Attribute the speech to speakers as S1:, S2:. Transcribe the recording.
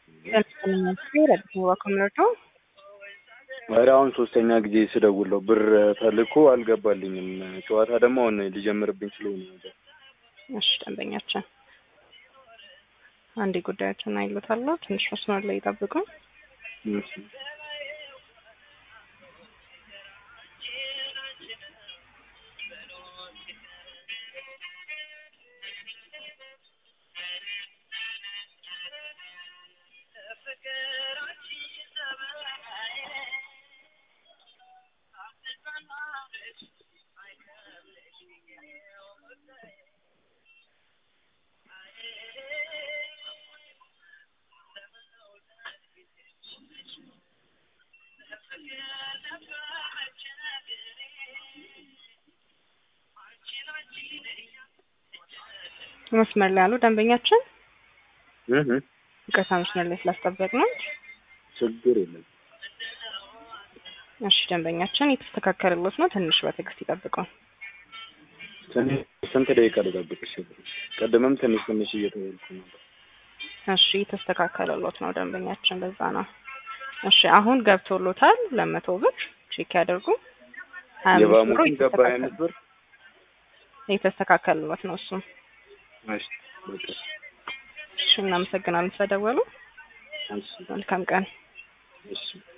S1: ኧረ አሁን ሶስተኛ ጊዜ ስደውለው ብር ተልኮ አልገባልኝም። ጨዋታ ደግሞ አሁን ሊጀምርብኝ ስለሆነ ነበር።
S2: እሺ ደንበኛችን አንዴ ጉዳያችን አይሎታለሁ። ትንሽ መስመር ላይ ይጠብቁ።
S1: እሺ
S2: መስመር ላይ ያሉ ደንበኛችን
S1: እህ
S2: ይቅርታ መስመር ላይ ስላስጠበቅ ነው።
S1: ችግር የለም።
S2: እሺ ደንበኛችን የተስተካከለሎት ነው። ትንሽ በትዕግስት ይጠብቁ።
S1: ትንሽ ስንት ደቂቃ ልጠብቅሽ? ቅድምም ትንሽ ትንሽ እየተባልኩ ነበር።
S2: እሺ የተስተካከለሎት ነው ደንበኛችን፣ በዛ ነው። እሺ አሁን ገብቶሎታል። ለመቶ ብር ቼክ ያደርጉ። ሀያ አምስት ብሩ
S1: የባሙን ገባ ሀያ አምስት ብር
S2: የተስተካከለሎት ነው እሱም።
S1: እሺ በቃ
S2: እሺ እናመሰግናለን ስለደወሉ።
S1: እሺ
S2: መልካም ቀን።
S1: እሺ